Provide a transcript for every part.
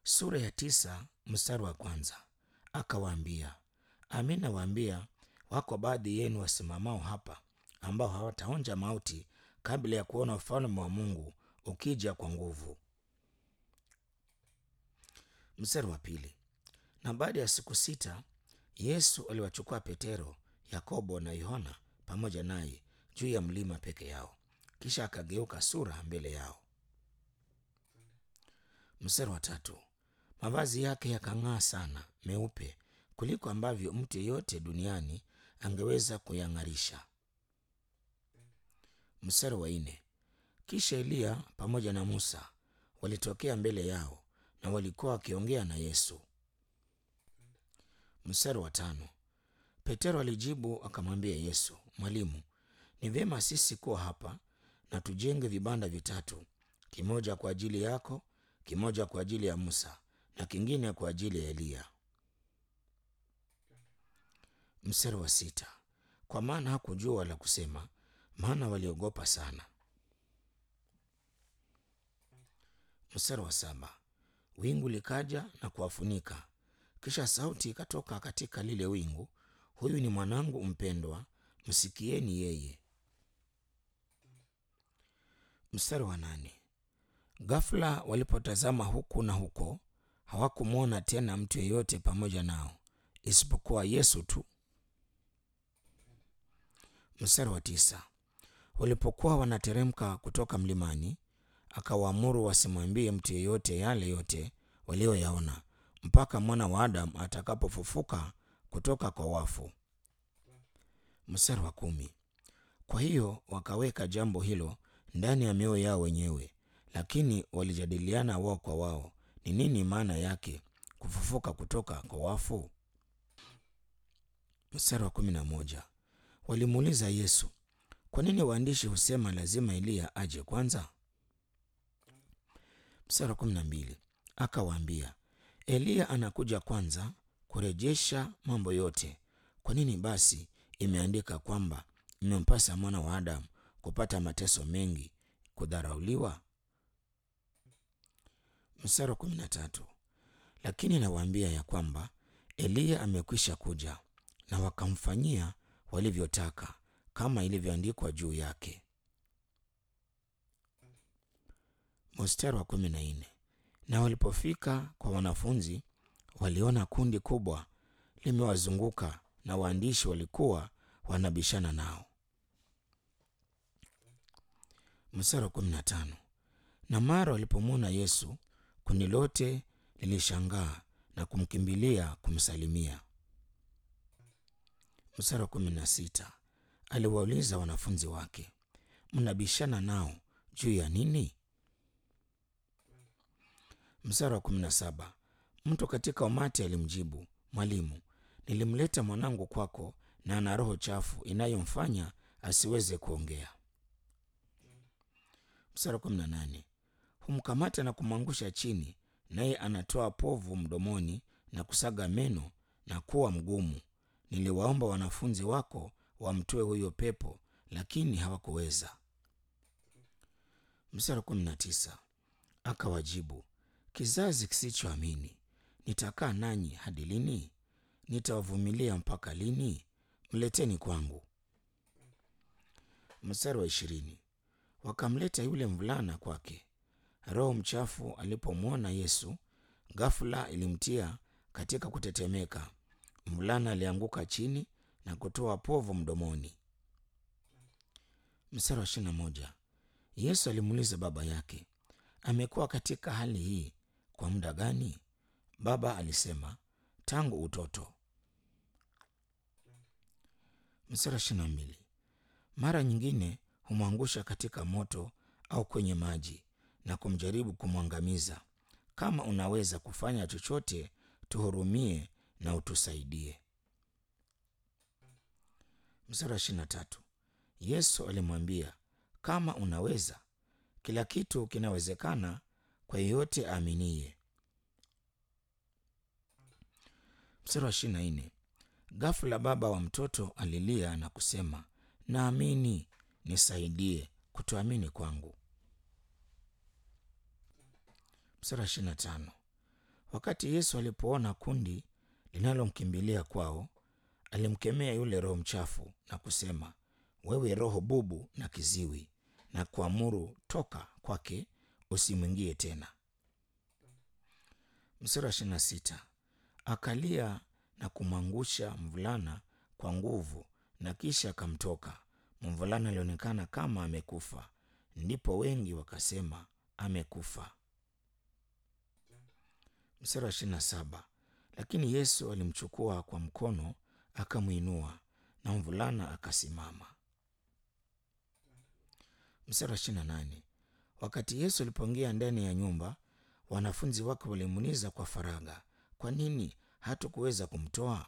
sura ya tisa mstari wa kwanza. Akawaambia, amin nawaambia, wako baadhi yenu wasimamao hapa ambao hawataonja mauti kabla ya kuona ufalme wa Mungu ukija kwa nguvu. Mstari wa pili. Na baada ya siku sita Yesu aliwachukua Petero, Yakobo na Yohana pamoja naye juu ya mlima peke yao, kisha akageuka sura mbele yao. Mstari wa tatu. Mavazi yake yakang'aa sana meupe kuliko ambavyo mtu yeyote duniani angeweza kuyang'arisha. Mstari wa nne. Kisha Eliya pamoja na Musa walitokea mbele yao na walikuwa wakiongea na Yesu. Mstari wa tano. Petero alijibu akamwambia Yesu, Mwalimu, ni vyema sisi kuwa hapa na tujenge vibanda vitatu, kimoja kwa ajili yako, kimoja kwa ajili ya Musa na kingine kwa ajili ya Eliya. Mstari wa sita. Kwa maana hakujua la kusema, maana waliogopa sana. Mstari wa saba. Wingu likaja na kuwafunika, kisha sauti ikatoka katika lile wingu, huyu ni mwanangu mpendwa, msikieni yeye. Mstari wa nane. Ghafla walipotazama huku na huko, hawakumwona tena mtu yeyote pamoja nao isipokuwa Yesu tu. Mstari wa tisa. Walipokuwa wanateremka kutoka mlimani, akawaamuru wasimwambie mtu yeyote yale yote walioyaona mpaka mwana wa Adamu atakapofufuka kutoka kwa wafu. Mstari wa kumi. Kwa hiyo wakaweka jambo hilo ndani ya mioyo yao wenyewe, lakini walijadiliana wao kwa wao, ni nini maana yake kufufuka kutoka kwa wafu? Mstari wa kumi na moja. Walimuuliza Yesu, kwa nini waandishi husema lazima Eliya aje kwanza? Mstari wa kumi na mbili. Akawaambia, Eliya anakuja kwanza kurejesha mambo yote. Kwa nini basi imeandika kwamba imempasa mwana wa Adamu kupata mateso mengi, kudharauliwa? Mstari wa kumi na tatu. Lakini nawaambia ya kwamba Eliya amekwisha kuja na wakamfanyia walivyotaka kama ilivyoandikwa juu yake. Mstari wa kumi na nne. Na walipofika kwa wanafunzi, waliona kundi kubwa limewazunguka na waandishi walikuwa wanabishana nao. Mstari wa kumi na tano. Na mara walipomwona Yesu, kundi lote lilishangaa na kumkimbilia kumsalimia. Mstari wa kumi na sita. Aliwauliza wanafunzi wake, mnabishana nao juu ya nini? Mstari wa kumi na saba. Mtu katika umati alimjibu, Mwalimu, nilimleta mwanangu kwako na ana roho chafu inayomfanya asiweze kuongea. Mstari wa kumi na nane. Humkamata na kumwangusha chini, naye anatoa povu mdomoni na kusaga meno na kuwa mgumu. Niliwaomba wanafunzi wako wamtoe huyo pepo, lakini hawakuweza. Mstari wa kumi na tisa. Akawajibu, kizazi kisichoamini, nitakaa nanyi hadi lini? Nitawavumilia mpaka lini? Mleteni kwangu. Mstari wa ishirini. Wakamleta yule mvulana kwake. Roho mchafu alipomwona Yesu, ghafula ilimtia katika kutetemeka. Mvulana alianguka chini na kutoa povu mdomoni. Mstari wa ishirini na moja. Yesu alimuuliza baba yake, amekuwa katika hali hii kwa muda gani? Baba alisema, tangu utoto. Mstari wa ishirini na mbili. Mara nyingine humwangusha katika moto au kwenye maji na kumjaribu kumwangamiza. Kama unaweza kufanya chochote, tuhurumie na utusaidie. Mstari wa ishirini na tatu. Yesu alimwambia, kama unaweza, kila kitu kinawezekana kwa yeyote aaminiye. Mstari wa ishirini na nne. Ghafula baba wa mtoto alilia na kusema, naamini, nisaidie kutoamini kwangu. Mstari wa ishirini na tano. Wakati Yesu alipoona kundi linalomkimbilia kwao, alimkemea yule roho mchafu na kusema, wewe roho bubu na kiziwi, na kuamuru toka kwake, usimwingie tena. Mstari wa ishirini na sita akalia na kumwangusha mvulana kwa nguvu, na kisha akamtoka. Mvulana alionekana kama amekufa, ndipo wengi wakasema amekufa. Mstari wa ishirini na saba lakini Yesu alimchukua kwa mkono akamwinua, na mvulana akasimama. Mstari wa ishirini na nane wakati Yesu alipoingia ndani ya nyumba, wanafunzi wake walimuuliza kwa faragha, kwa nini hatukuweza kumtoa?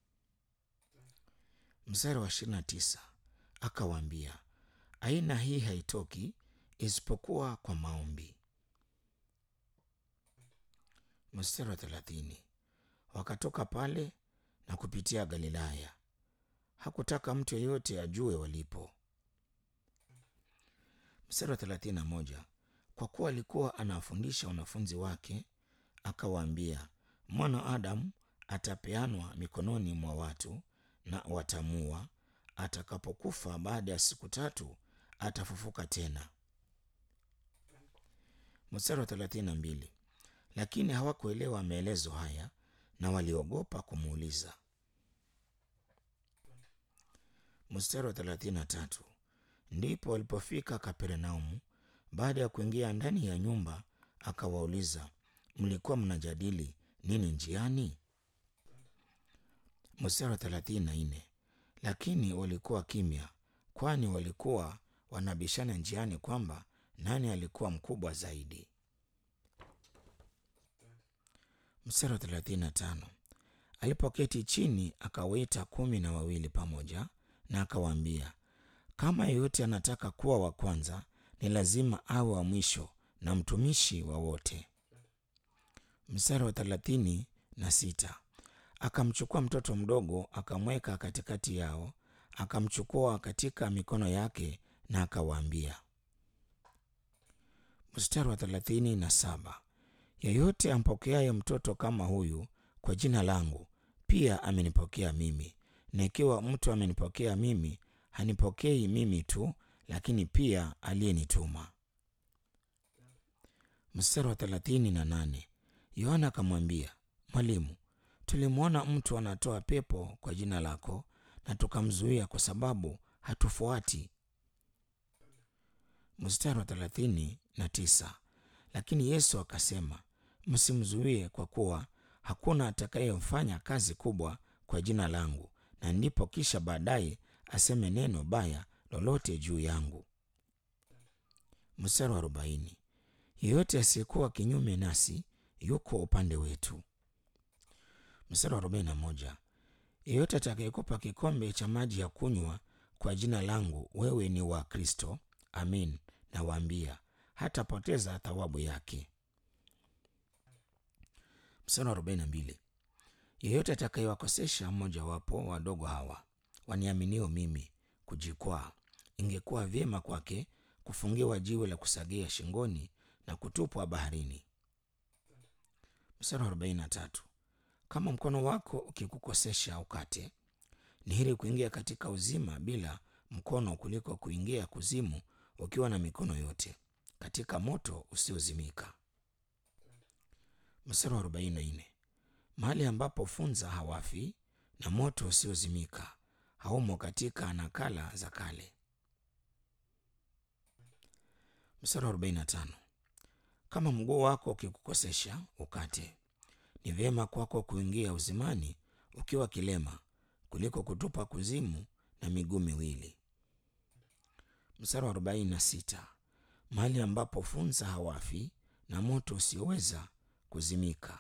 Mstari wa ishirini na tisa akawaambia, aina hii haitoki isipokuwa kwa maombi. Mstari wa thelathini wakatoka pale na kupitia Galilaya. Hakutaka mtu yeyote ajue walipo. Mstari wa thelathini na moja kwa kuwa alikuwa anawafundisha wanafunzi wake, akawaambia, mwana wa Adamu atapeanwa mikononi mwa watu na watamua. Atakapokufa baada ya siku tatu atafufuka tena. Mstari wa thelathini na mbili lakini hawakuelewa maelezo haya na waliogopa kumuuliza. Mstari wa thelathini na tatu ndipo walipofika Kapernaumu. Baada ya kuingia ndani ya nyumba, akawauliza, mlikuwa mnajadili nini njiani? Mstari wa thelathini na nne lakini walikuwa kimya, kwani walikuwa wanabishana njiani kwamba nani alikuwa mkubwa zaidi. Mstari wa thelathini na tano alipoketi chini akawaita kumi na wawili pamoja na akawaambia, kama yeyote anataka kuwa wa kwanza, ni lazima awe wa mwisho na mtumishi wa wote. Mstari wa thelathini na sita akamchukua mtoto mdogo akamweka katikati yao, akamchukua katika mikono yake na akawaambia. Mstari wa thelathini na saba yeyote ampokeaye mtoto kama huyu kwa jina langu pia amenipokea mimi, na ikiwa mtu amenipokea mimi, hanipokei mimi tu, lakini pia aliyenituma. Mstari wa thelathini na nane Yohana akamwambia, Mwalimu, tulimwona mtu anatoa pepo kwa jina lako, na tukamzuia kwa sababu hatufuati. Mstari wa thelathini na tisa lakini Yesu akasema, msimzuie, kwa kuwa hakuna atakayefanya kazi kubwa kwa jina langu, na ndipo kisha baadaye aseme neno baya lolote juu yangu. Mstari wa arobaini yeyote asiyekuwa kinyume nasi yuko upande wetu. Mstari wa arobaini na moja yeyote atakayekupa kikombe cha maji ya kunywa kwa jina langu, wewe ni wa Kristo, amin nawaambia, hatapoteza thawabu yake. Mstari wa arobaini na mbili yeyote atakayewakosesha mmojawapo wadogo hawa waniaminio mimi kujikwaa, ingekuwa vyema kwake kufungiwa jiwe la kusagia shingoni na kutupwa baharini. Mstari wa arobaini na tatu kama mkono wako ukikukosesha ukate, ni heri kuingia katika uzima bila mkono kuliko kuingia kuzimu ukiwa na mikono yote katika moto usiozimika. Mstari wa arobaini na nne mahali ambapo funza hawafi na moto usiozimika haumo katika nakala za kale. Mstari wa arobaini na tano kama mguu wako ukikukosesha ukate, ni vyema kwako kuingia uzimani ukiwa kilema kuliko kutupa kuzimu na miguu miwili. Mstari wa arobaini na sita mahali ambapo funza hawafi na moto usioweza kuzimika.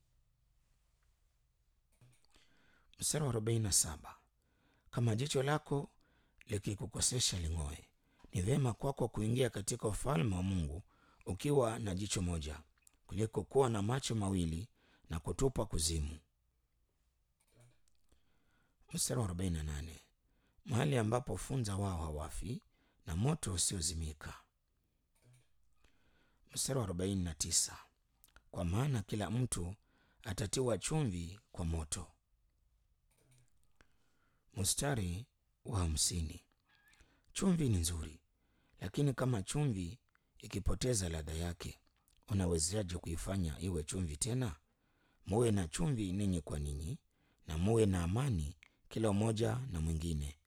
Mstari wa arobaini na saba kama jicho lako likikukosesha ling'oe, ni vyema kwako kuingia katika ufalme wa Mungu ukiwa na jicho moja kuliko kuwa na macho mawili na kutupwa kuzimu. Mstari wa arobaini na nane mahali ambapo funza wao hawafi na moto usiozimika. Mstari wa arobaini na tisa kwa maana kila mtu atatiwa chumvi kwa moto. Mstari wa hamsini. Chumvi ni nzuri, lakini kama chumvi ikipoteza ladha yake, unawezaje kuifanya iwe chumvi tena? Muwe na chumvi ninyi kwa ninyi, na muwe na amani kila mmoja na mwingine.